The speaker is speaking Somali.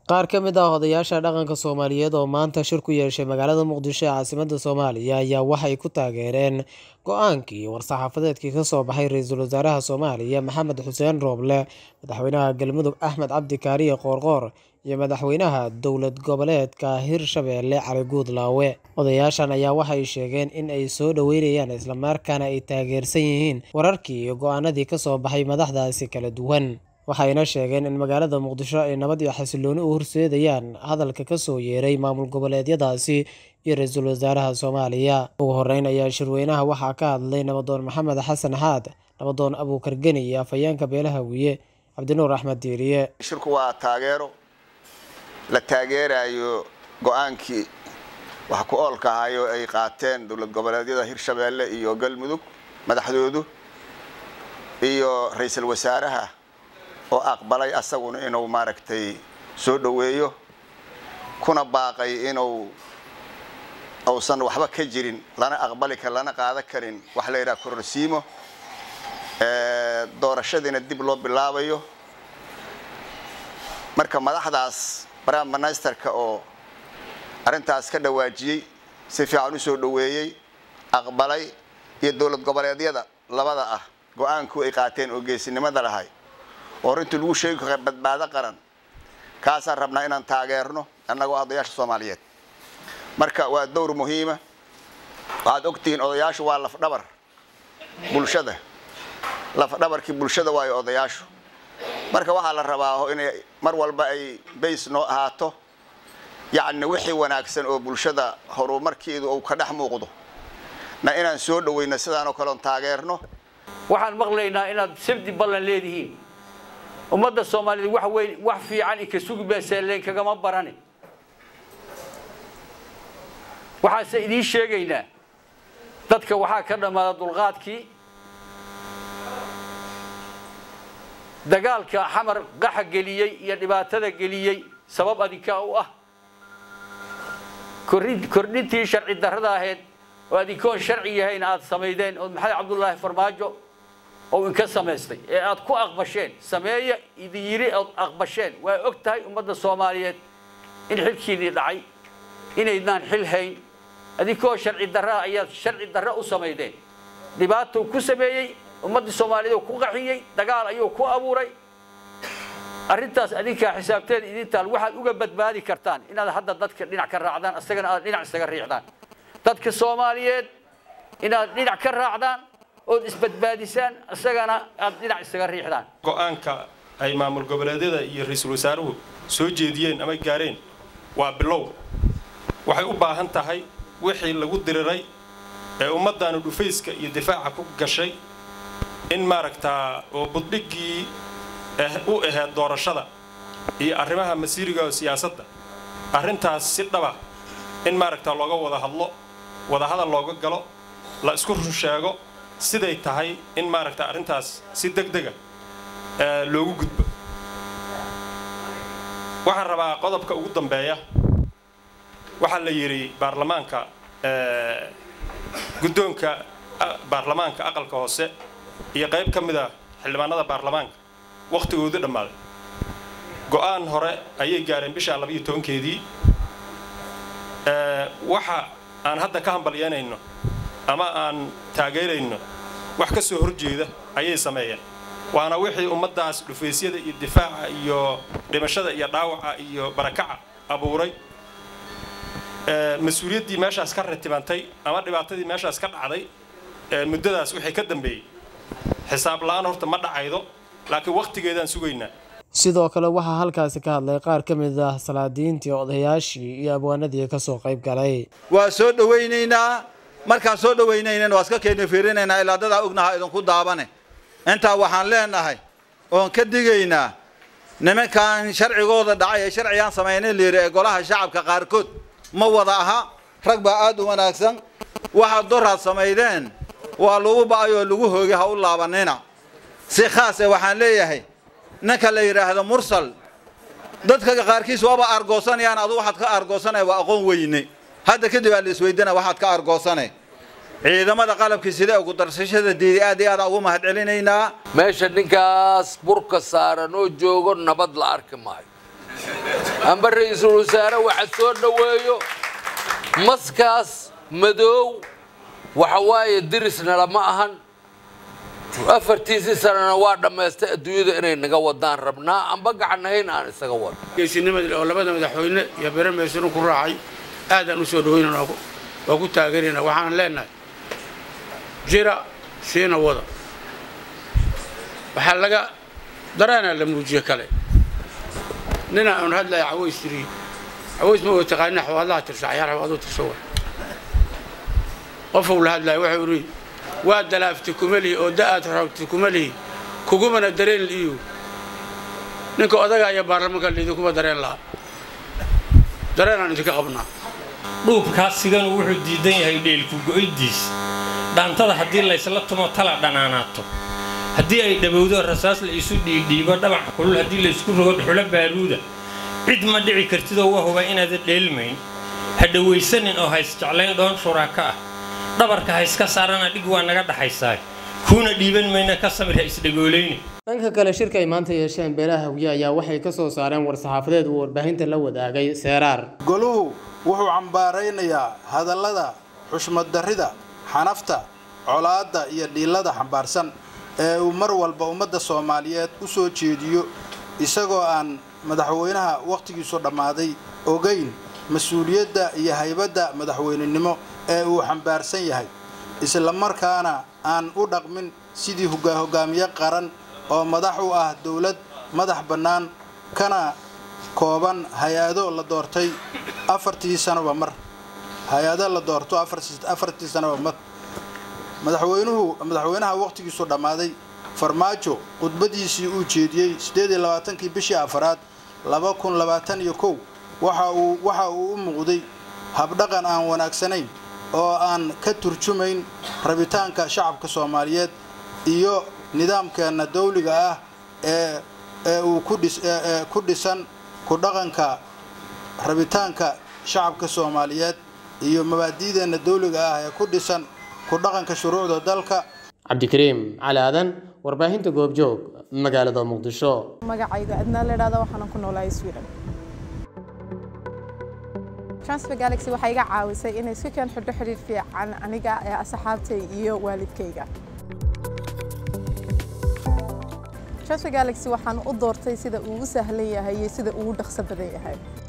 qaar ka mid ah odayaasha dhaqanka soomaaliyeed oo maanta shir ku yeeshay magaalada muqdisho ee caasimadda soomaaliya ayaa waxay ku taageereen go-aankii war-saxaafadeedkii ka soo baxay ra-iisul wasaaraha soomaaliya maxamed xuseen rooble madaxweynaha galmudug axmed cabdi kaariye qoorqoor iyo madaxweynaha dowlad goboleedka hirshabeelle cali guudlaawe odayaashan ayaa waxay sheegeen in ay soo dhoweynayaan islamarkaana ay taageersan yihiin wararkii iyo go-aanadii ka soo baxay madaxdaasi kala duwan waxayna sheegeen in magaalada muqdisho ay nabad iyo xasilooni u horseedayaan hadalka ka soo yeeray maamul goboleedyadaasi iyo ra-iisul wasaaraha soomaaliya ugu horeyn ayaa shirweynaha waxaa ka hadlay nabadoon maxamed xasan xaad nabadoon abuukar geni iyo afhayeenka beelaha wiye cabdinuur axmed diiriye shirku waa taageero la taageerayo go-aankii wax ku oolka ahayo ay qaateen dowlad goboleedyada hirshabeelle iyo galmudug madaxdoodu iyo ra-iisul wasaaraha oo aqbalay asaguna inuu maaragtay soo dhoweeyo kuna baaqay inuu uusan waxba ka jirin lana aqbali kar lana qaadan karin wax la yidhaha kororsiimo doorashadiina dib loo bilaabayo marka madaxdaas prime ministerka oo arrintaas ka dhawaajiyey si fiican u soo dhoweeyey aqbalay iyo dowlad goboleedyada labada ah go-aanku ay qaateen oo geesinimada lahay oo runtii lagu sheegi kara badbaado qaran kaasaan rabnaa inaan taageerno annagoo odayaasha soomaaliyeed marka waa dowr muhiima waxaad ogtihiin odayaashu waa lafdhabar bulshada lafdhabarkii bulshada waayo odayaashu marka waxaa la rabaa inay mar walba ay bays noo ahaato yacni wixii wanaagsan oo bulshada horumarkeedu uu ka dhex muuqdo na inaan soo dhaweyno sidaanoo kaleon taageerno waxaan maqlaynaa inaad sabdi ballan leedihiin ummadda soomaaliyeed wax weyn wax fiican ika sugi beeseeleen kagama barani waxaase idiin sheegaynaa dadka waxaa ka dhammaada dulqaadkii dagaalka xamar qaxa geliyey iyo dhibaatada geliyey sabab adinkaa u ah kordhintii sharci darrada ahayd oo adinkoon sharci yahayn aad samaydeen oo maxamed cabdullaahi farmaajo oo inka samaystay ee aad ku aqbasheen sameeya idin yiri ood aqbasheen waa og tahay ummadda soomaaliyeed in xilkiinii dhacay inaydnaan xil hayn adinkoo sharci darraa ayaad sharci darro u samaydeen dhibaatou ku sameeyey ummaddii soomaaliyeed oo ku qaxiyey dagaal ayuu ku abuuray arrintaas adinkaa xisaabteeda idintaal waxaad uga badbaadi kartaan inaad hadda dadka dhinac ka raacdaan isagana aad dhinac isaga riixdaan dadka soomaaliyeed inaad dhinac ka raacdaan ood isbadbaadisaan isagana aad dhinac isaga riixdaan go-aanka ay maamul goboleedyada iyo ra-iisul wasaaruhu soo jeediyeen ama gaareen waa bilow waxay u baahan tahay wixii lagu diriray ee ummaddaanu dhufayska iyo difaaca ku gashay in maaragtaa oo buddhiggii u ahayd doorashada iyo arrimaha masiiriga oo siyaasadda arrintaas si dhaba in maaragtaa looga wada hadlo wadahadal looga galo la isku run sheego siday tahay in maaragta arrintaas si deg dega loogu gudbo waxaan rabaa qodobka ugu dambeeya waxaa la yidhi baarlamaanka guddoonka baarlamaanka aqalka hoose iyo qayb ka mid a xildhibaanada baarlamaanka wakhtigoodu dhammaaday go-aan hore ayay gaareen bishaa labayo tobankeedii waxa aan hadda ka hambalyeynayno ama aan taageerayno wax ka soo horjeeda ayay sameeyeen waana wixii ummaddaas dhufaysyada iyo difaaca iyo dhimashada iyo dhaawaca iyo barakaca abuuray mas-uuliyaddii meeshaas ka ratibantay ama dhibaatadii meeshaas ka dhacday muddadaas wixii ka dambeeyey xisaab la-aan horta ma dhacaydo laakiin wakhtigeedaan sugaynaa sidoo kale waxaa halkaasi ka hadlay qaar ka mid ah salaadiintii odayaashii iyo abwaanadii kasoo qayb galay waa soo dhowaynaynaa markaan soo dhowaynaynana waa iska keena fiirinaynaa ilaa dadaa ognaha idinku daabane intaa waxaan leenahay oon ka digaynaa nimankan sharcigooda dhacay ee sharcigaan samaynay layidhi ee golaha shacabka qaarkood ma wada aha rag baa aad u wanaagsan waxaad doraad samaydeen waa lagu ba'ay oo lagu hoogay ha u laabanina si khaas e waxaan leeyahay ninka la yidhaahdo mursal dadka qaarkiis waaba argoosanayaan adu waxaad ka argoosanaya waa aqoon weyne hadda kadib aa la isweydana waxaad ka argoosanay ciidamada qalabkii sida ugu darsashada diiday aad iyo aadaan ugu mahad celinaynaa meesha ninkaas burka saaran oo joogo nabad la arki maayo amba ra-iisul wasaare waxa soo dhoweeyo maskaas madoow waxa waaye dirisna lama ahan afartiisii sanana waa dhammaystay adduunyada inay naga wadaan rabnaa amba gacannahayn aan isaga wado geesinimadii oo labada madaxweyne iyo bere meysanu ku raacay aadaan u soo dhaweynana waa ku taageerayna waxaan leenahay jira siina wada waxaa laga dareenaa la muujiye kale nina aan hadlaya caways tiri caways ma taqaanina xawaadlaha tirsa cayaar xawaaduu tirsa wa qofuu la hadlaya wuxuu yidhi waa dalaafti kumalihi oo da'aad rabti kumalihi kugumana dareen liiyu ninka odagaa iyo baarlamanka liidinkuma dareen laha dareenaan idinka qabnaa dhuubkaasiganu wuxuu diidan yahay dheelku go'iddiis dhaantada haddii laysla tumo tala dhanaanaato haddii ay dhabowdo rasaas la isu dhiidhiibo dhabac kulul haddii laysku rogo dhuxulo baaruuda cid ma dhici kartidoo waa huba inaadan dheelmayn ha dhawaysanin oo haysjeclayn dhoon shuraaka ah dhabarka ha iska saarana dhig waa naga dhaxaysaa kuuna dhiiban mayna ka samir ha isdhagoolayni dhanka kale shirka ay maanta yeesheen beelaha hawye ayaa waxay ka soo saareen war-saxaafadeed uu warbaahinta la wadaagay seeraar goluhu wuxuu cambaaraynayaa hadallada xushmaddarrida xanafta colaadda iyo dhiillada xambaarsan ee uu mar walba ummadda soomaaliyeed u soo jeediyo isagoo aan madaxweynaha wakhtigiisu dhammaaday ogayn mas-uuliyadda iyo haybadda madaxweynenimo ee uu xambaarsan yahay islamarkaana aan u dhaqmin sidii hogaamiye qaran oo madax u ah dowlad madax bannaan kana kooban hay-ado la doortay afartii sanoba mar hay-ado la doorto afartii sanoba mar madaxweynuhu madaxweynaha wakhtigiisu dhammaaday farmaajo khudbadiisii uu jeediyey siddeed iyo labaatankii bishii afaraad laba kun labaatan iyo kow waxa uu waxa uu u muuqday habdhaqan aan wanaagsanayn oo aan ka turjumayn rabitaanka shacabka soomaaliyeed iyo nidaamkeenna dawliga ah ee ee uu ku dhisan ku dhaqanka rabitaanka shacabka soomaaliyeed iyo mabaadi'deenna dawliga ah ee ku dhisan ku dhaqanka shuruucda dalka cabdikariim cali aadan warbaahinta goobjoog magaalada muqdisho magacayga adnaa la idhahda waxaanan ku noolahay sweden transfer galaxy waxay iga caawisay inay si keen xidho xidhiir fiican aniga ee asxaabtay iyo waalidkayga transfer galaxy waxaan u doortay sida uu u sahlan yahay iyo sida uu u dhaqso badan yahay